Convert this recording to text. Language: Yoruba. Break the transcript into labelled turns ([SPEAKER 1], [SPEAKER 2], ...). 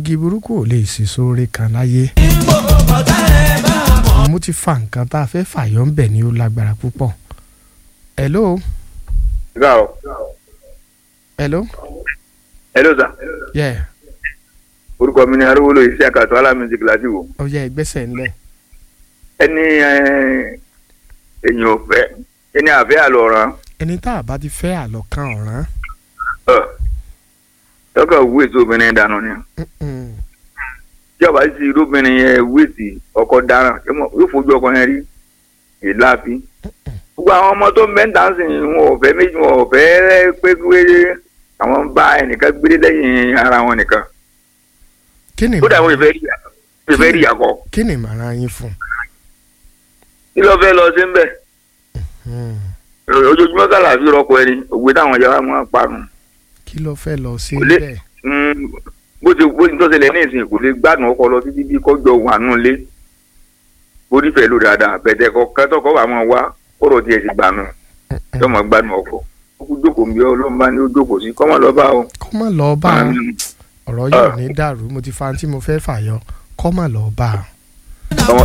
[SPEAKER 1] igi burúkú ò lè sèso oore kan láyé. mo ti fa nǹkan tá a fẹ́ fàyọ́ ń bẹ̀ ni ó lágbára púpọ̀. hello
[SPEAKER 2] Ga o.
[SPEAKER 1] hello
[SPEAKER 2] Hello sir.
[SPEAKER 1] yeah
[SPEAKER 2] Orúkọ mi ni Arúgbó iṣẹ́ àkàtọ́ alámísìkì láti wò.
[SPEAKER 1] ó yẹ ìgbésẹ̀ ńlẹ̀.
[SPEAKER 2] Ẹni eh, èèyàn ò fẹ́ ẹni àfẹ́ àlọ́ràn.
[SPEAKER 1] ẹni tá a bá ti fẹ́ àlọ́ kan ọ̀ràn.
[SPEAKER 2] Tọ́kọ̀ wú èso obìnrin dànù ni.
[SPEAKER 1] Mm-mm.
[SPEAKER 2] Tí ọba sì irú obìnrin yẹn wú èsì ọkọ dáràn yóò fojú ọkọ yẹn rí ìláàfí. Gbogbo àwọn ọmọ tó ń bẹ́ ń tà ń sìn wọn ò fẹ́ méjì wọn ò fẹ́ pé pé àwọn bá ẹnìkan gbélé lẹ́yìn ara wọn nìkan.
[SPEAKER 1] kí ni
[SPEAKER 2] Ó dà wọn ìfẹ́ rí ìfẹ́ rí àkọ́.
[SPEAKER 1] kí ni màrá yín fún.
[SPEAKER 2] Kí ló fẹ́ lọ sí ń bẹ̀?
[SPEAKER 1] Mm.
[SPEAKER 2] ojoojúmọ́ kàlà fi rọpò ẹni òwe táwọn ìjọba máa ń parun
[SPEAKER 1] kí ló fẹ́ lọ sí
[SPEAKER 2] Kò lè-
[SPEAKER 1] bẹ́ẹ̀.
[SPEAKER 2] Mm, bó ti bó ti tó ṣẹlẹ̀ ní ìsìn kò lè gbádùn ọkọ lọ títí bí kọjọ wà nù lé bó nífẹ̀ẹ́ ló dáadáa bẹ̀tẹ̀ kọ kẹ́tọ́kọ́ wà máa wá kọ́rọ̀ tiẹ̀ ti gbà nù yóò máa gbádùn ọkọ ó kú jókòó bí ọlọ́run bá ní ó jókòó sí kọ́ máa lọ bá o.
[SPEAKER 1] kọ́ mà lọ bá a
[SPEAKER 2] Mm,
[SPEAKER 1] ọ̀rọ̀ yóò ní dàrú mo ti fa tí mo fẹ́ fàyọ kọ́ mà lọ bá a.
[SPEAKER 2] ọmọ